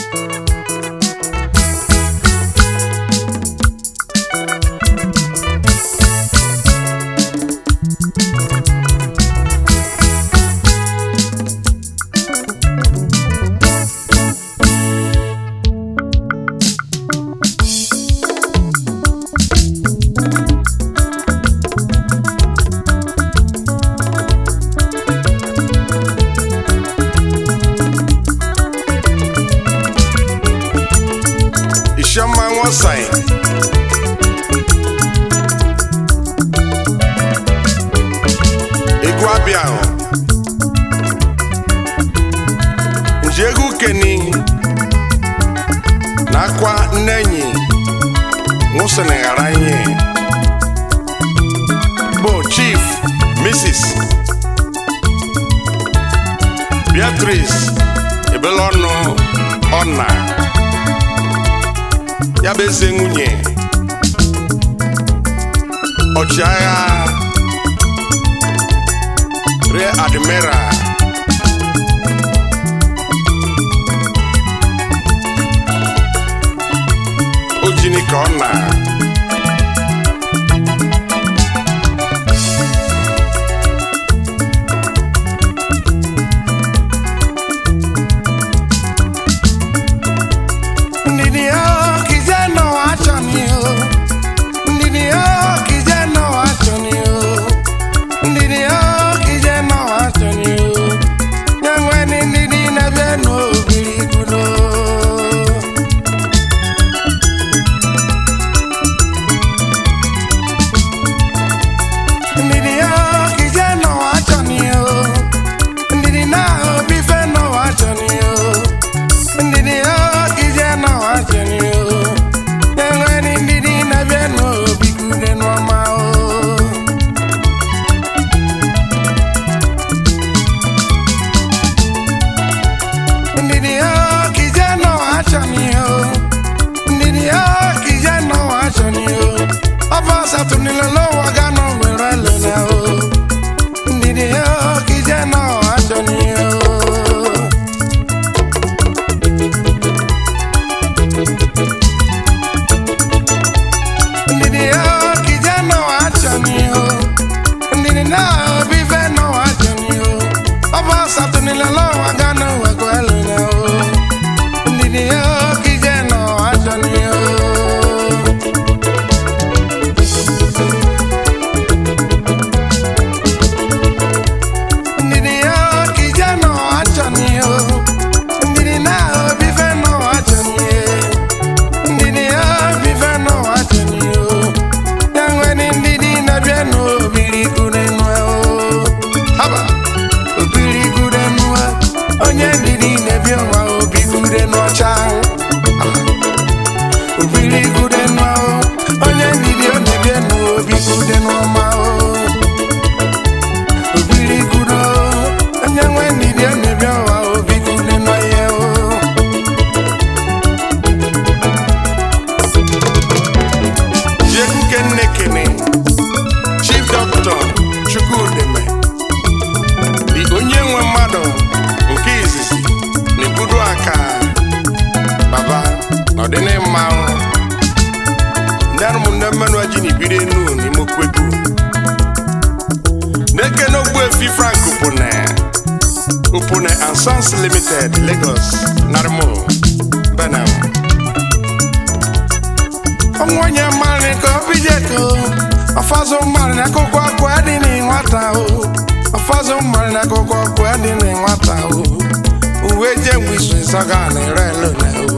Isioma Nwosan egwu abịa ahụ nji egwu keni na akwa nne enyi nwụsịrị ghara ihe bụ chief mrs beatrice ebelọnụ ọna ya bụ eze nwunye ọchịagha rear admiral ojini ka ọ na Ndidi yo kijana wacho ni yo Ndidi yo kijana wacho ni yo Ndidi yo kijana wacho ni yo Nyangwe ni ndidi na beno biri kudo Ndidi yo kijana wacho ni yo Ndidi na obife no wacho ni yo ndidi yo kijana wacheni yo enwere ndidi na-abịa n'obi kude n'ọma o ndidi yo kijana wacheni yo ndidi yo kijana wacheni yo ọba satunilolo wagano were lele o ndidi yo kijana wacheni yo ndidi yo kijana wachani yo ndidi na bife no wachani yo ọba satunilelo wagano wekwelu na o ndidi yo kijana wachani yo ndidi yo kijana wachani yo ndidi na bife no wachani yo ndidi ya bife n'ụwa cheni o ya nwere ndidi na-abịa n'obiri gude nwe o haba obiri gude nwe onye ndidi na-ebi ụwa obi gude n'ọcha obiri gude nwe o onye ndidi ọ na-ebi n'obi gude n'ọma o obiri gude o onye nwe ndidi ọ na-ebi ụwa obi gude n'ọhịa o Jegu kenne kene Chief Doctor Chukwudeme dị onye nwe mmadụ nke izizi na-ebudu aka baba n'ọdịnịmma ndị ụmụnne mmanụ ji na ibiri enu n'ime okwegu na-ekene ogbuefi Frank Upone Upone and Sons Limited Lagos Narimo Benin onwenye mmarị ka obi jeko ọfọzụ mmarị na akụkọ ọkụ adị na nwata o ọfọzụ mmarị na akụkọ ọkụ adị na nwata o uwe je mgbe isu nsọga na ere elu na o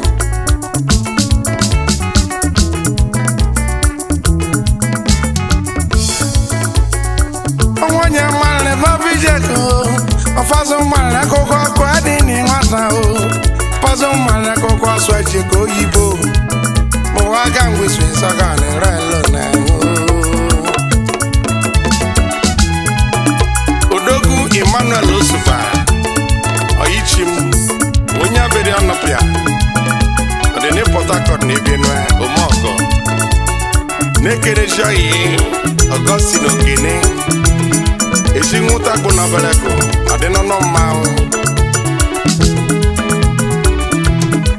onwenye mmarị ka obi jeko ọfọzụ mmarị na akụkọ ọkụ adị na nwata o ọfọzụ mmarị na akụkọ ọsụ eche ka oyibo mwaga ngwiswe sagane relo na odogwu emmanuel osupa oyichim onye abịrị ọnọpịa ọdịni port harcourt na ebenue omeọgọ na-ekerechi oyi ọgọstin okene ezi nwụta kpụ n'obeleko ọdịnọnọ mmanwụ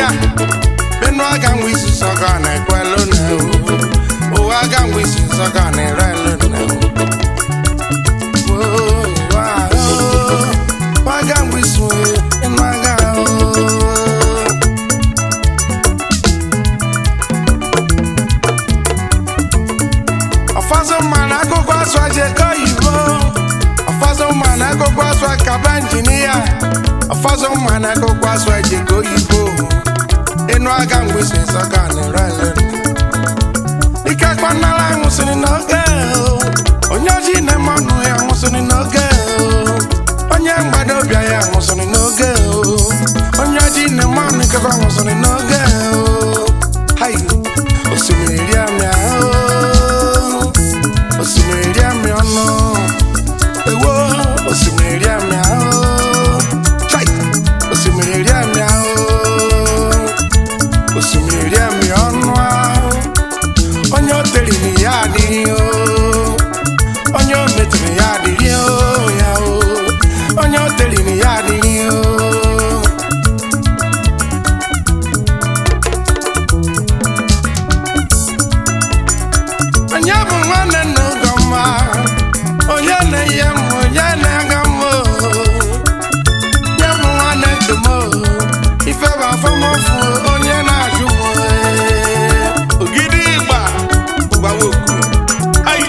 injinia benu aga nwe isi sọga na ekwelu na o ụwa aga nwe isi sọga na erelu na o ụwa o waga nwe isi enu aga o ọfọzọ mma na akwụkwọ asụ ajekọ oyibo ọfọzọ mma na akwụkwọ asụ akaba injinia ọfọzọ mma na akwụkwọ asụ ajekọ oyibo ịnụ aga mgbesi nsọga na-erele ike kpanara nwụsịrị n'oge o. onye oji na-eme ọnụ ya nwụsịrị n'oge o. onye mgbadobịa ya nwụsịrị n'oge o. onye oji na-eme ọnụ ikekwa nwụsịrị n'oge o. Hai, osimiri ri amịa o. osimiri ri amịa ọnụ ewo osimiri ri amịa o. Chai, osimiri ri amịa o. osimiri ri amịa ọnụ ahụ onye o tere na ya adịghị o onye o metụrụ ya adịghị o ya o onye o tere na ya adịghị o onye bụ nwanne nna Ugomma onye na-eye m onye na-aga m o onye bụ nwanne nkem o ife bụ afọmọfụ onye na-ajụ m o ogidi ịgba gbawa oku ai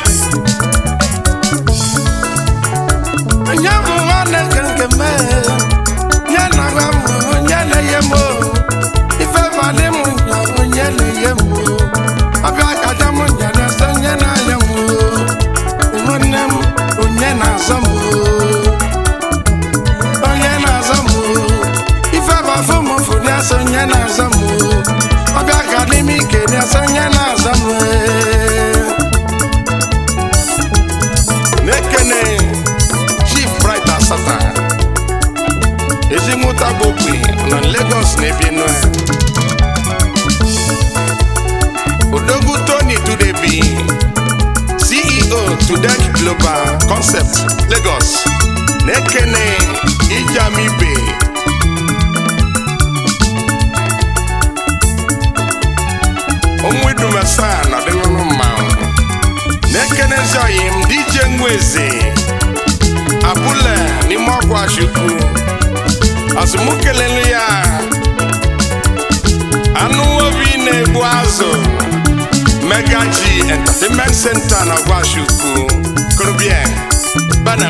onye bụ nwanne nke nke m onye na-agwa m onye na-eye m o ife bụ adị m nya onye na-eye m o ọbịa kacha m nya na-ese onye na-anya m o nwanne m onye na-azọ m o onye na-azọ m o ife bụ afọ m fụ na-ese onye na-azọ m o ọbịa ka dị m ike na-ese onye na-azọ m o na-ekene chief bright asata ezimụta gbokwe na lagos na benue odogwu tony tudebi ceo tudek global concept lagos na-ekene ijamibe onwedumasa na ọdịnụlụ mmanwụ na-ekenezi oyim dj nweze abụle n'ime ọkwa chukwu azụmkelelu ya anụ obi na-egbu azụ mega g entertainment center na ọgwa chukwu korobien bana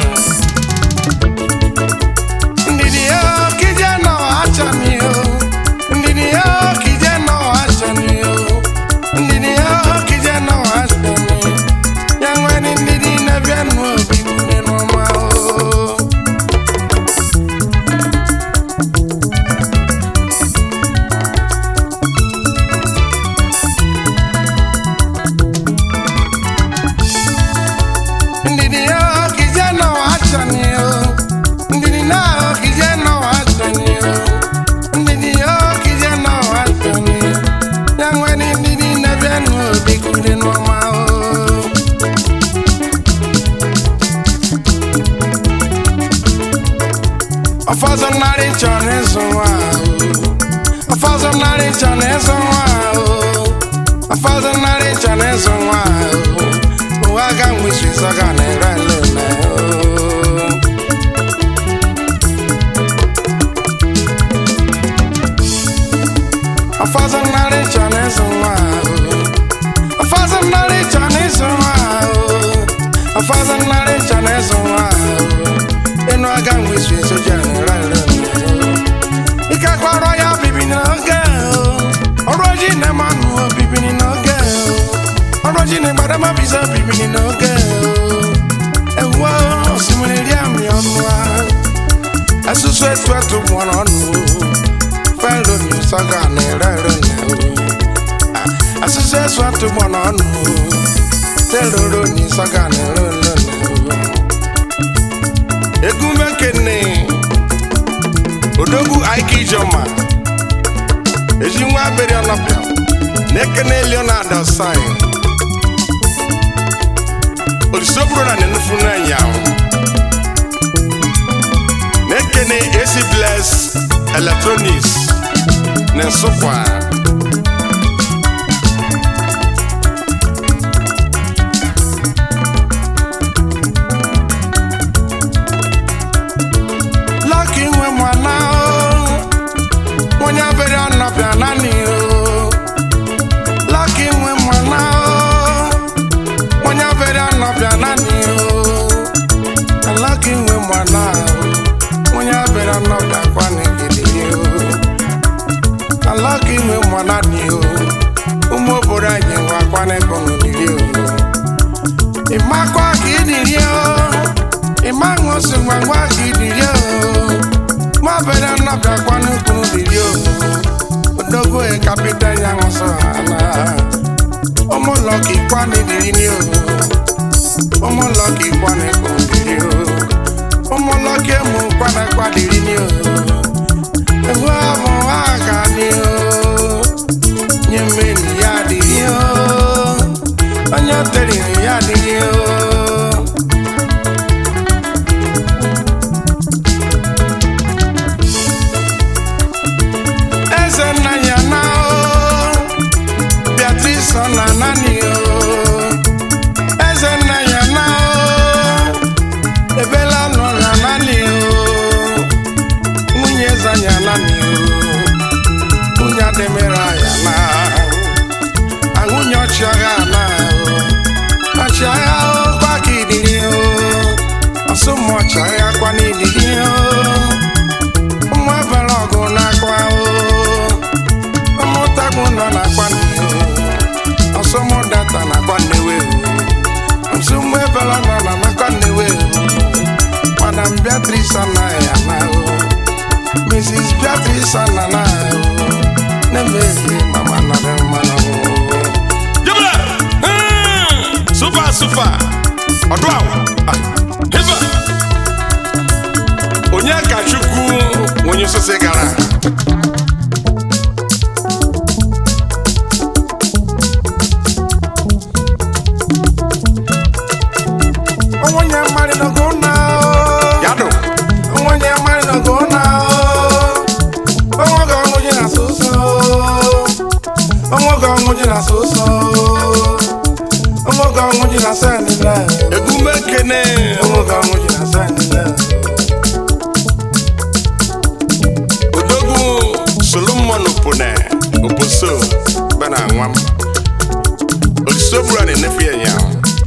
ndidi yo kije no achani yo ndidi yo kije no achani yo ndidi yo kije no achani yangweni ndidi na byanu obi kuneno ma o ndidi yo kije no achani yo ndidi na kije no achani yo ndidi yo kije no achani yangweni ndidi na byanu obi kuneno ma o ọfọzọ narị chọ n'ịzụ nwa ahụ ọfọzọ narị chọ n'ịzụ nwa ahụ ọfọzọ narị chọ n'ịzụ nwa ahụ ụwa ga nwisi zọga na ere lele ọfọzọ narị chọ n'ịzụ nwa ahụ ọfọzọ narị chọ n'ịzụ nwa ahụ ọfọzọ narị chọ n'ịzụ nwa ahụ ịnụ aga nwisi soja na ere lele ike kwara ya bibi n'oge o. ọrụ oji na-emanụ obibini n'oge o. ọrụ oji na-agbadama biza obibini n'oge o. ewuo osimiri ri amị ọnụ a asụsụ etu etu gbọrọ ọnụ o. felo ni saga na-ere ere na o. Ah, asụsụ etu etu gbọrọ ọnụ o. teloro ni saga na-ere ere na o. egumekene odogwu aike ijoma ezi nwa abịrị ọnọpịa na-ekene leonard osai olisoburu na nenufu n'anya na-ekene ac bless electronics na nsụkwa Lucky nwe mwana o onye bere anọbịa naanị o Lucky nwe mwana o onye bere anọbịa naanị o Lucky nwe mwana o onye bere anọbịa kwa n'egede o Lucky nwe mwana ni o ụmụ obodo anyị nwe akwa n'ego n'olili o ịmakwa ka ịdịrị o ịma ṅụsị ngwangwa ka ịdịrị o nwa bere nnọbịa kwa n'ukwu dịrị o odogo e kapịta ya ṅụsọ ala ụmụlọ ka ịkwa n'ịdịrị ni o ụmụlọ ka ịkwa n'ekwu dịrị o ụmụlọ ka emu kwa na kwa dịrị ni o ewu abụ aka ni o nye mmeri ya dịrị o onye o teriri ya dịrị o eze nna ya na o Beatrice ọ na nani o eze nna ya na o ebela nọ na nani o nwunye eze ya nani o nwunye ademere ya na ahụnye ọchịagha na o ọchịagha o kwa ka idiri o ọsụmụ ọchịagha kwa n'idiri o ụmụ ebere ọgụ na-akwa o ụmụntakwu nọ na-akwa nne o ọsụmụ data na-akwa nnewe o ọsụmụ ebere nọ na nakwa nnewe o madam beatrice anaghị ana o mrs beatrice anana o na-emeghị mama nọrọ mmanụ o Jebele! Hmm! Super, super! Ọdụ ahụ! Ah, Heba! Onye ka Chukwu onye osisi gara? onwenye mmadụ nọgo na o Yadụ! onwenye mmadụ nọgo na o onwoge ọnwụ ji na soso onwoge ọnwụ ji na soso onwoge ọnwụ ji na senile Egume kene! onwoge ọnwụ ji na senile Odogwu Solomon Opone Oposo bana nwam. Olisobura na-enefe ya ya.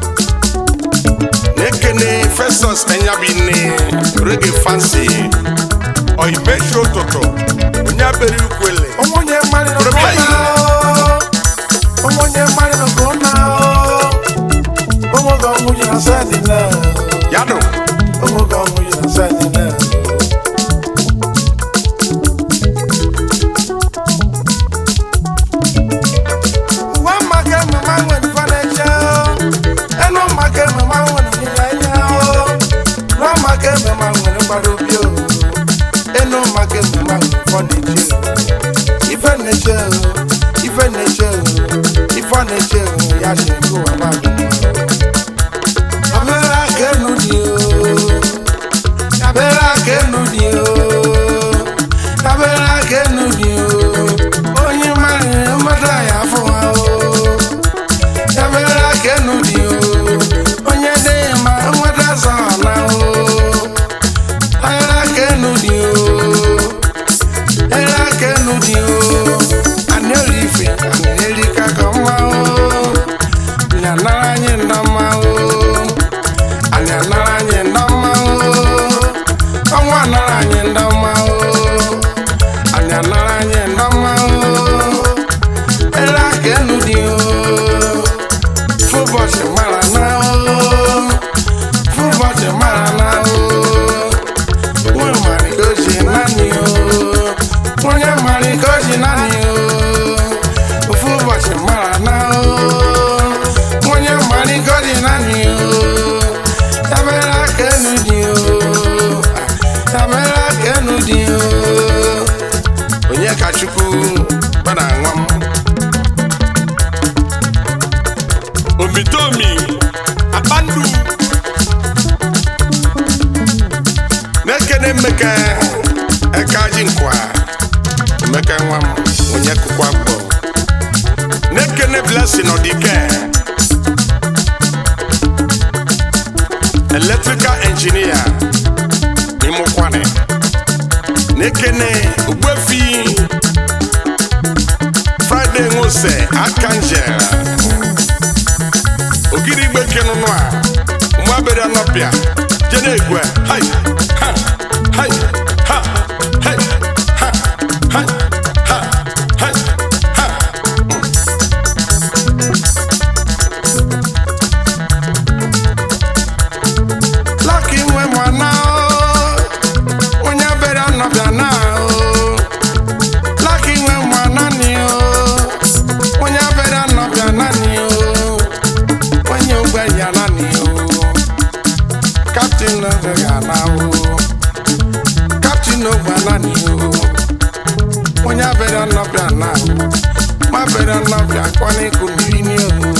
Na-ekene Festus Enyabine Reggae Fancy Oibechi ụtụtụ onye abere ukwele onwenye mmadụ nọgo na o onwenye mmadụ nọgo na o onwoge ọnwụ ji na senile Yadụ! onwoge ọnwụ ji na senile Wa maka mama nwere fanacha enu maka mama nwere nilanya Wa maka mama nwere mgbada obi o enu maka mama nwere fanacha Ife neche ife neche ife neche ya shi ko wa ba Abera kenu di o Abera kenu di o Abera kenu di o Onye mara mmadụ ya afọ ha o Abera kenu di o Onye dị ma nweta zọ na o Abera kenu di o Abera kenu di o Aneri ife aneri kaka mma o Nya nara anyị ndọma o anyị anara anyị ndọma o ọnwa anara anyị ndọma o anyị anara anyị ndọma o ele aka enu dị o fụbọchị mara na o fụbọchị mara na o nwe mara ka o ji naanị o onye mara ka o ji naanị o ofu ụbọchị mara na o onye mara ka o ji naanị o Tabere aka enu dị o tabere aka enu dị o onye ka Chukwu bana nwam. Omitomi Akpandu na-ekene Mmeke Ekaji Nkwa Emeka nwa m onye kụkwa kpọ na-ekene blessing ọdike electrical engineer ịmụkwane na-ekene ugbefi friday nwose archangel ogiri igbe kenụnụ a mgbabere anọpịa jede egwe hai ha hai ha hai ha hai ha hai ha Lucky nwe mwana o, onye bere anọbịa na o. Lucky nwe mwana ni o, onye bere anọbịa na ni o. Onye ogbe ya na ni o. Captain ogbe ya na o. Captain ogbe na ni o. Onye bere anọbịa na o. Ma bere anọbịa kwana iku mmiri ni o.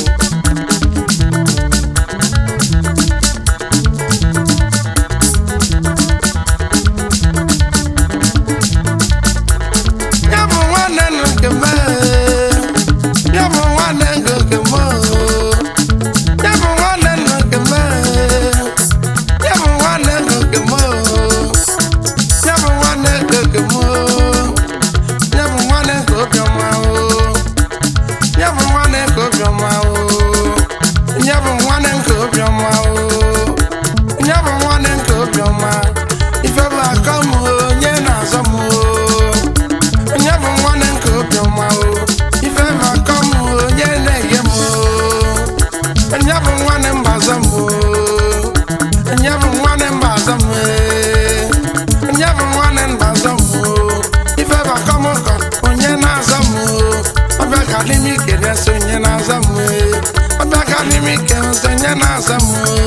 Ya bụ nwanne nụ nke m ee. Ya bụ nwanne nụ nke m oo. Ya bụ nwanne nụ nke m ee. Ya bụ nwanne nụ nke m oo. Ya bụ nwanne nụ nke m oo. Ya bụ nwanne nke obiọma oo. Ya bụ nwanne nke obiọma oo. Ya bụ nwanne nke obiọma oo. Ya bụ nwanne nke obiọma. Ife bụ akọ m oo, onye na-azọ m oo. onye bụ nwanne nke obiọma o ife ma akọ m o, onye na-enye m o onye bụ nwanne mbazọ m o onye bụ nwanne mbazọ m e. onye bụ nwanne mbazọ m o ife ma akọ m ụkọ onye na-azọ m o ọbịa ka n'ime ike na-eso onye na-azọ m e. ọbịa ka n'ime ike na-eso onye na-azọ m o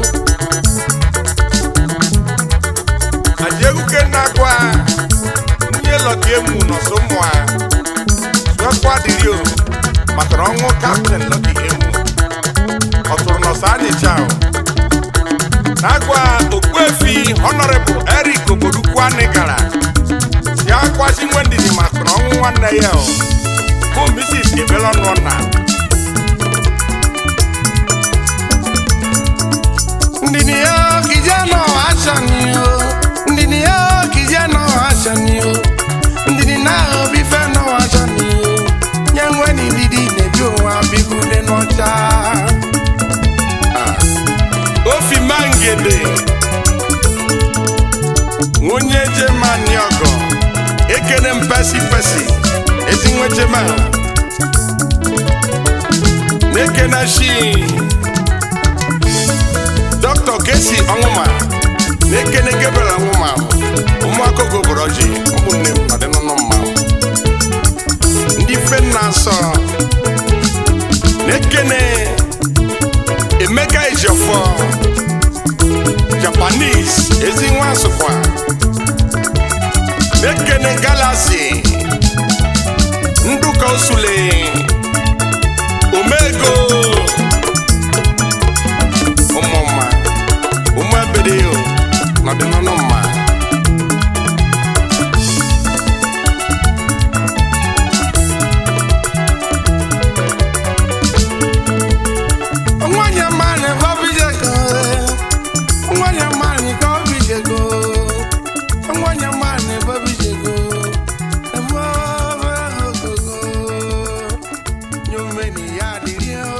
ajeguke na-agwa ndị lọta emu nọsọ mmụọ sụekwa dịrị o maka na ọnwụ kaptịn lọki emu ọ tụrụ nọsọ anịcha o na-agwa okpuefi honorable eric oborukwu anị gara si akwazi nwe ndidi maka na ọnwụ nwanne ya o bụ mrs ebelọnụọna ndini yo kijana achani o ndini yo kijana achani o ndini na obi fe no achani o nyangwe ni ndidi nebi onwa bigude n'ọcha ofi mangede nwunye jemani ọgọ ekene mpesi pesi ezinwe jema na-ekene shi dọkịta kesi ọnwụma na-ekene gebere ọnwụma ụmụaka goboro ji ụmụnne m ọdịnụnụ mma ndị fe nna asọ na-ekene emeka ejiofor japanese ezi nwa asụkwa na-ekene galaxy nduka osule omego ụmụmma ụmụ ebede n'ọdịnụnụ mma nwanyị mmanị ka obi jego nwanyị mmanị ka obi jego nwanyị mmanị ka obi jego ebe obe ogogo nyomeni ya dịrị o